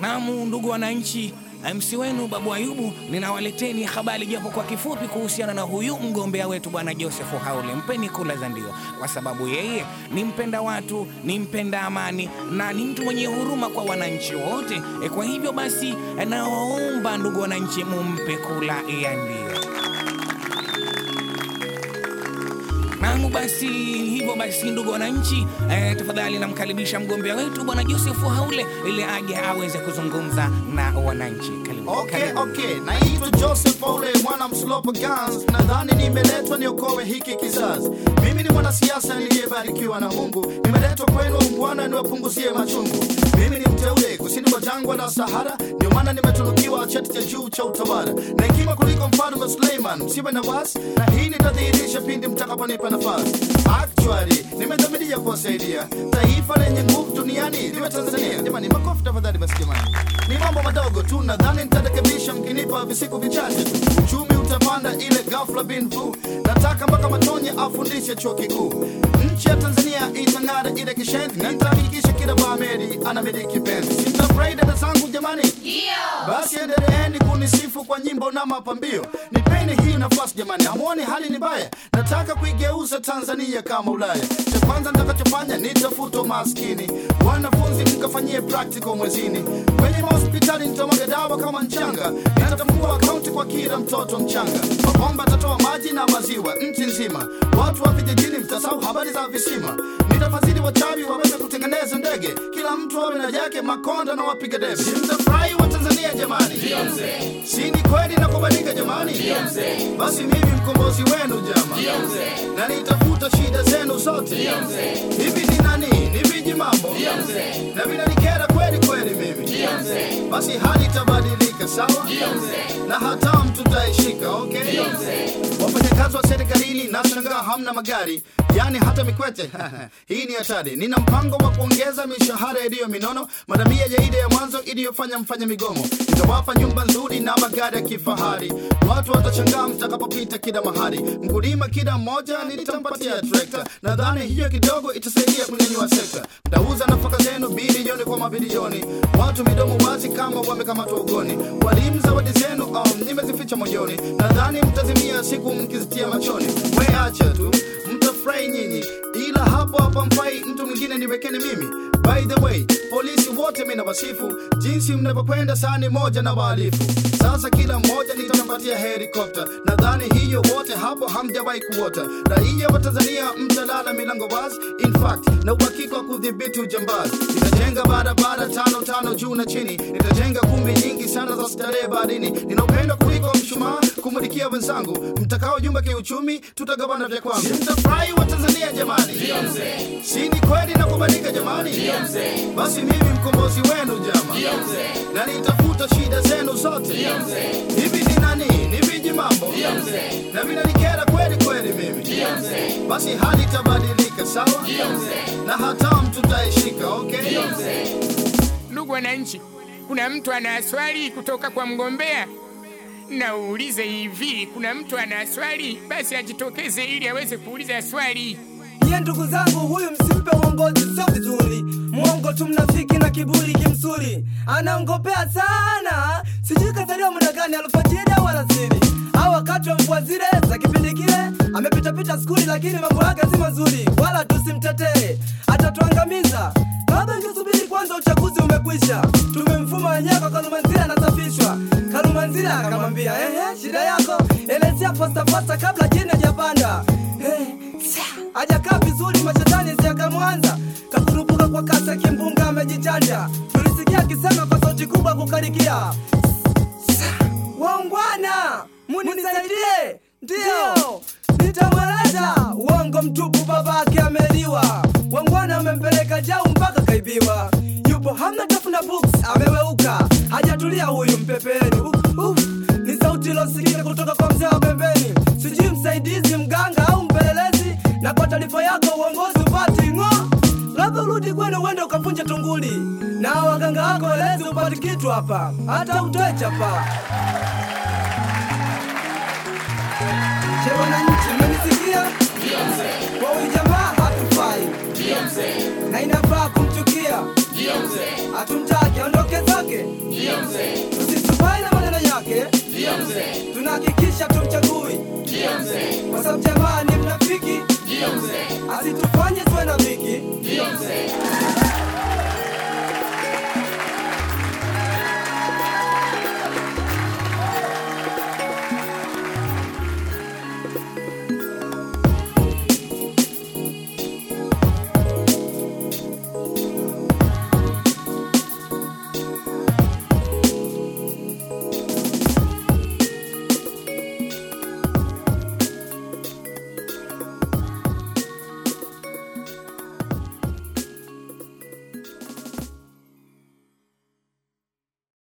Naam, ndugu wananchi, MC wenu Babu Ayubu, ninawaleteni habari japo kwa kifupi kuhusiana na huyu mgombea wetu bwana Joseph Haule. Mpeni kula za ndio, kwa sababu yeye ni mpenda watu, ni mpenda amani na ni mtu mwenye huruma kwa wananchi wote. E, kwa hivyo basi nawaomba ndugu wananchi, mumpe kula ya ndio. Naam, basi hivyo basi, ndugu wananchi, eh, tafadhali namkaribisha mgombea wetu bwana Joseph Haule ili aje aweze kuzungumza na wananchi. Karibu, Okay, karibu. okay. Naitwa Joseph Ole, mwana mslopo Gans. Nadhani nimeletwa niokoe hiki kizazi. Mimi ni mwanasiasa niliyebarikiwa na Mungu. Nimeletwa kwenu Bwana niwapunguzie machungu. Mimi ni mteule kusini mwa jangwa la Sahara, ndio maana nimetunukiwa cheti cha juu cha utawala na hekima kuliko mfalme Suleiman. Msiwe na wasi, na hii nitadhihirisha pindi mtakaponipa nafasi. Actually, nimedhamiria kuwasaidia taifa lenye nguvu duniani liwe Tanzania. Jamani, makofi tafadhali. Basi jamani, ni mambo madogo tu, nadhani nitarekebisha mkinipa visiku vichache tu. Uchumi utapanda ile ghafla bin vu. Nataka mpaka Matonye afundishe chuo kikuu. Nchi ya Tanzania itang'ara ile kishenzi, na nitahakikisha kila Baameri anamiliki penzi. Sitafurahi dada zangu jamani, basi endeleeni kunisifu kwa nyimbo na mapambio. Nipeni hii nafasi jamani, hamuoni hali ni mbaya? Nataka kuigeuza Tanzania kama Ulaya. Cha kwanza nitakachofanya nitafuta maskini, wanafunzi mkafanyie practical mwezini, kwenye mahospitali nitamwaga dawa kama mchanga, nitafungua akaunti kwa kila mtoto mchanga, mabomba atatoa maji na maziwa nchi nzima, watu wa vijijini mtasahau habari za visima, nitafadhili wachawi waweze kutengeneza ndege, kila mtu awe na yake, makonda na wapiga debe. Mtafurahi wa Tanzania jamani, si ni kweli na kubadilika jamani? Basi mimi mkombozi wenu jama, na nitafuta shida zenu zote. Hivi ni nani? Ni viji mambo na vinanikera kweli kweli mimi, basi hali itabadilika sawa, na hatamu tutaishika. Okay, wafanyakazi wa serikalini nashangaa hamna magari, yani hata mikwete hii ni hatari. Nina mpango wa kuongeza mishahara iliyo minono, madamia ya ile ya mwanzo iliyofanya mfanye migomo. Nitawapa nyumba nzuri na magari ya kifahari, watu watashangaa mtakapopita kila mahali. Mkulima kila mmoja nitampatia trekta, nadhani hiyo kidogo itasaidia kunyanyua sekta. Mtauza nafaka zenu bilioni kwa mabilioni, watu midomo wazi kama wamekamatwa ugoni. Walimu zawadi zenu um, nimezificha moyoni, nadhani mtazimia siku mkizitia machoni. We acha tu mtafurahi nyinyi, ila hapo hapa mfai mtu mwingine niwekeni mimi. By the way, polisi wote mimi nawasifu jinsi mnavyokwenda sani moja na wahalifu. Sasa kila mmoja nitampatia helikopta, nadhani hiyo wote hapo hamjawahi kuota. Raia wa Tanzania mtalala milango wazi, in fact na uhakika wa kudhibiti ujambazi. Nitajenga barabara tano tano juu na chini, nitajenga kumbi nyingi sana za starehe baharini. Nina upendo kuliko mshumaa kumulikia wenzangu, mtakao jumba kiuchumi, tutagawana vya kwangu. Mtafurahi wa Tanzania jamani, si ni kweli na kubadilika jamani? Basi mimi mkombozi wenu jama, na nitafuta shida zenu zote. Hivi ni nani? Ni viji mambo na vinanikera kweli kweli mimi, basi hali itabadilika sawa, na hatamu tutaishika. Okay, Ndugu wananchi, kuna mtu ana swali kutoka kwa mgombea? Naulize hivi, kuna mtu ana swali? Basi ajitokeze ili aweze kuuliza swali. Ye ndugu zangu, huyu msimpe uongozi, sio vizuri. Mwongo tu, mnafiki na kiburi kimsuri, anaongopea sana. Sijui kazaliwa muda gani, alfajiri au alasiri au wakati wa mvua zile za kipindi kile. Amepitapita skuli, lakini mambo yake si mazuri, wala tusimtetee, atatuangamiza. Baba, ingesubiri kwanza, uchaguzi umekwisha. Tumemfuma wenyewe kwa Kalumanzira, anasafishwa. Kalumanzira akamwambia ehe, shida yako elezea posta posta kabla jini hajapanda. Eh, hajakaa vizuri, mashetani siakamwanza kakurupuka kwa kasi, kimbunga amejichanja. Tulisikia akisema kwa sauti kubwa kukarikia, waungwana munisaidie, ndiyo nitamweleza. Uongo mtupu, babake ameliwa, wangwana amempeleka jau mpaka kaibiwa. Yupo hamna tafuna books, ameweuka, hajatulia huyu mpepeni. Uf, uf, ni sauti ilosikika kutoka kwa mzee wa pembeni, sijui msaidizi mganga au mpelelezi. Na kwa taarifa yako uongozi upati ng'o, labda urudi kwenu uende ukavunje tunguli, na waganga wako elezi upati kitu hapa, hata utoe chapa. Je, wananchi mmenisikia? Kwa huyu jamaa hatufai na inafaa kumchukia, hatumtaki aondoke zake. tusisubai na maneno yake tunahakikisha tumchagui kwa sababu jamaa ni mnafiki asitufanye tuwe na viki